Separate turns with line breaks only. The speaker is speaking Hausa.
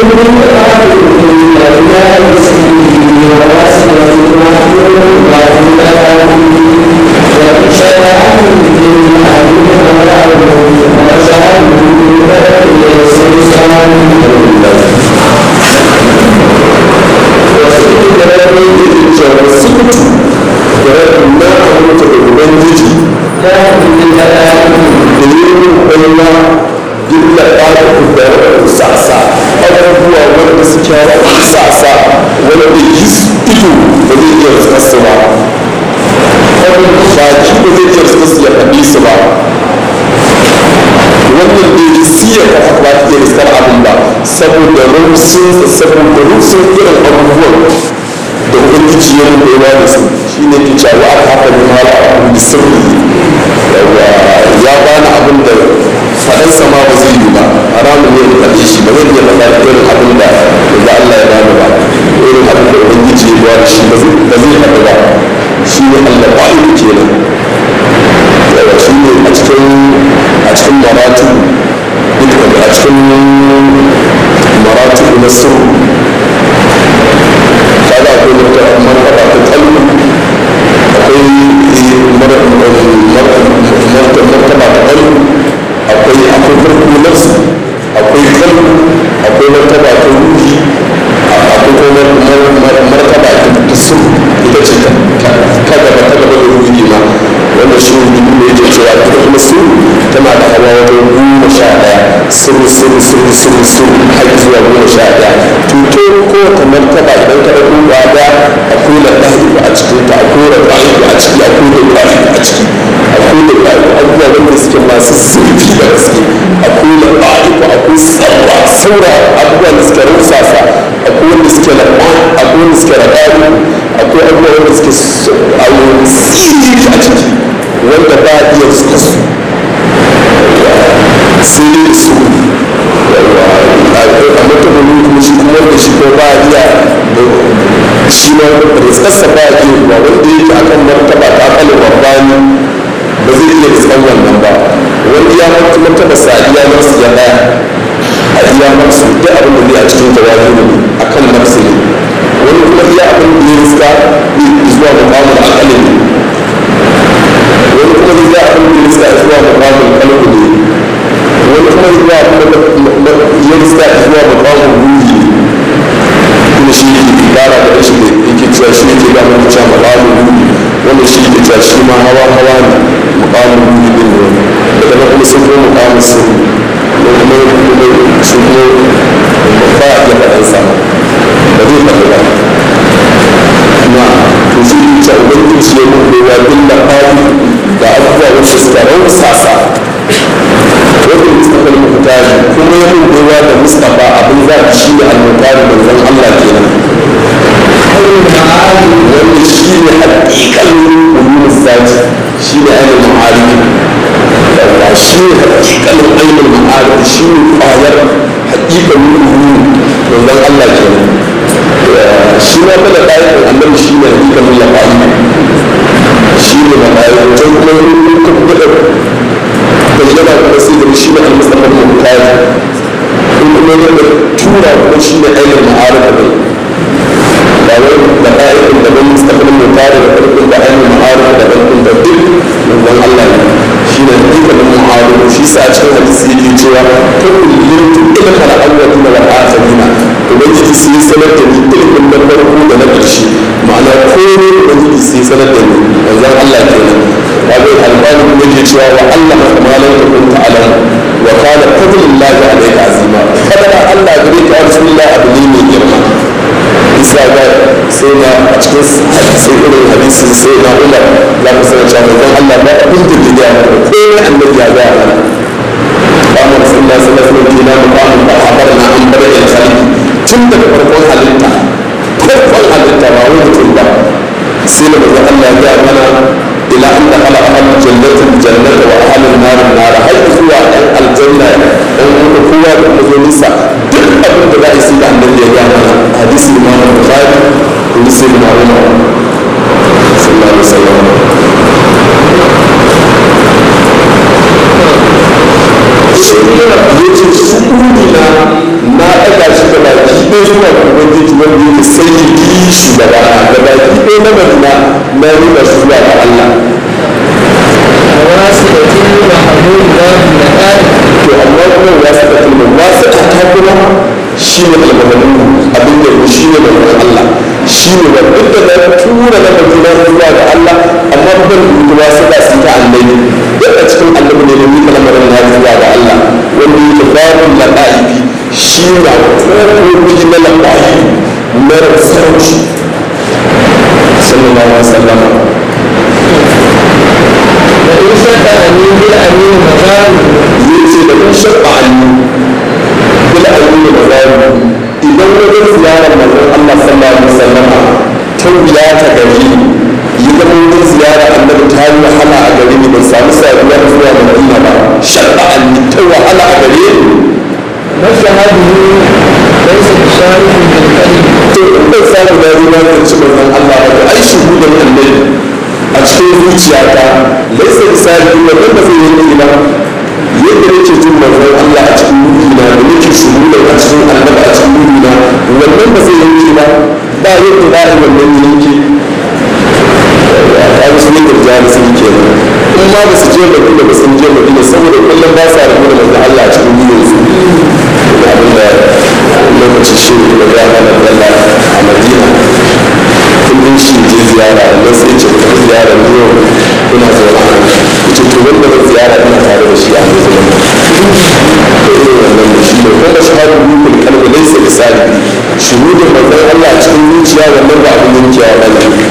saboda rumsun saboda rumsun irin abubuwan da ubangiji ya rubewa da su shi ne ke cewa aka haka ne mara abu da sirri ya bani abin da faɗan sama ba zai yi ba haramun ne da faɗe shi ba zan iya faɗa irin abin da da Allah ya bani ba irin abin da ubangiji ya ba shi ba zai faɗa ba shi ne Allah ba yi kenan yawa shi ne a cikin a cikin maratu a cikin maratu na sirri kaga akwai martaba ta kalmi akwai martaba ta kalmi akwai akwai farko nafsu akwai kalmi akwai martaba ta ruhi akwai kuma martaba ta su ita ce ta gaba ta gaba da ruhi ma wanda shi ruhi ne yake cewa ita kuma su tana da hawa wajen goma sha ɗaya sirri sirri sirri sirri sirri har zuwa goma sha ɗaya tuto ko ta martaba idan ka ɗauko gaba akwai da ɗahiku a cikin ta akwai da ɗahiku a ciki akwai da ɗahiku a ciki akwai da ɗahiku abubuwa wanda suke masu zurfi da gaske akwai da ɗahiku akwai tsawa saura abubuwa da suke rusasa akwai wanda suke da akwai wanda suke da ɗahiku akwai abubuwa wanda suke sirri a ciki wanda ba a iya suka su sai dai su a mutumin kuma shi kuma da shi ko ba a iya shi ma rizkarsa ba a iya ba wanda yake akan martaba ta kalin babbani ba zai iya rizkan wannan ba wanda ya mutu martaba sa iya nasu ya daya a iya nasu duk abin da zai a cikin jawabi ne akan nafsu ne wani kuma iya abin da ya rizka zuwa mukamin akali ne wani kuma zai abin da ya rizka zuwa mukamin kalbu ne wani kuma zuwa ya rizka zuwa mukamin ruhi ne kuma shi ne ke kara da shi ne yake cewa shi ne ke gama da cewa mukamin ruhi wanda shi ke cewa shi ma hawa hawa ne mukamin ruhi din ne daga nan kuma sun kuma mukamin sirri da kuma su kuma ba a iya faɗan sa ba zai faɗi ba na to shi ne cewa ubangiji ya mun bai wa billa fadi da abubuwa wanda suka rausasa wanda mustapha al-muhtari kuma ya mun bai wa da mustapha abin za a shi ne al-muhtari manzon Allah kenan wanda shi ne hakikalin ulumul zati shi ne ainihin ma'arifi da shi ne hakikalin ainihin ma'arifi shi ne kwayar hakikalin ulumul manzon Allah kenan shi ma kada ɗayan annabi shi ne hakikalin lafa'i shi ne lafa'i wajen kuma yin kuma da bayyana kuma sai da shi ne al-mustafa al-muhtari in kuma yadda tura kuma shi ne ainihin ma'arifi ne ba wai da ƙa'idin da ban mustaqbalin mai tare da ƙarfin da ainihin ma'arif da ƙarfin da duk manzon Allah ne shi ne dukkanin ma'arif shi sa a cikin hadisi yake cewa ta kullum ila kala awwalin da al'akhirina ubangiji sai ya sanar da ni ilimin na farko da na ƙarshe ma'ana komai ubangiji sai ya sanar da ni manzon Allah kenan wato albani kuma yake cewa wa Allah kama lam takun ta'lam wa kana fadlullahi alayka azima fadlan Allah gare ka rasulullahi abu ne mai girma isa ga sai na a cikin sai irin hadisin sai na umar za ku sanar cewa manzon Allah ba abin da ke gaya maka ko ne annabi ya gaya mana ba mu rasulullah sallallahu alaihi wasallam kina mu ba mu ba habar na an bar da khalqi tun daga farkon halitta farkon halitta ba wani mutum ba sai da manzon Allah ya gaya mana ila an dakhala ahlul jannati jannata wa ahlul nar nar har zuwa ɗan aljanna ɗan kuma kowa da kuma zo nisa duk abin da za a yi sai da annabi ya gaya mana hadisi imam bukhari kuma sai da umar sallallahu alaihi wasallam yace su na na ɗaga shi da baki zuwa ga ubangiji wanda yake sai ya yi shugaba da baki ɗaya na madina na riba shi zuwa ga Allah
وواسطة محمود باب النهار
to amma kuma wasu da kuma wasu ta ta kuma shi ne almamalu abin da shi ne manzon Allah shi ne ba duk da na tura na madina zuwa ga Allah amma ban da wasu da su ta annabi duk a cikin annabi ne da ni kalmar na zuwa ga Allah wanda yake babu lada'ibi shi na kokoki na lada'ibi na sarauci sallallahu alaihi wasallam
وإن شك أمين بالأمين مقام
yace da kun shabba annu bil ayyuka mazalim idan wajen ziyarar manzon Allah sallallahu alaihi wasallam ta wuya ta gari yi zama wajen ziyara annabi ta yi wahala a gare ni ban samu saduwa zuwa Madina ba shabba annu ta wahala a gare ni
مشهده ليس بشارف بالكلم
to in ban samu na zo na zanci manzon Allah ba to ai shuhudan annabi a cikin zuciyata laisa misali wannan ba zai yanke ba yadda nake jin manzon Allah a cikin ruhina da nake shuhudan a cikin annabi a cikin ruhina wannan ba zai yanke ba ba yadda za a yi wannan yanke a wasu ne da jari sun ke nan in ma ba su je madina ba sun je madina saboda kullum ba sa rabu da manzon Allah a cikin ruhinsu abin da lokacin shi da ya mana dalla a madina kullum shi je ziyara da sai ce ta ziyara ne kuna zaune a nan ce to wanda zan ziyara ina tare da shi a yanzu nan to irin wannan da shi ne kuma shahadu rukun kalbi laysa bisali shuhudin manzon Allah a cikin zuciya wannan ba abin yankewa ba ne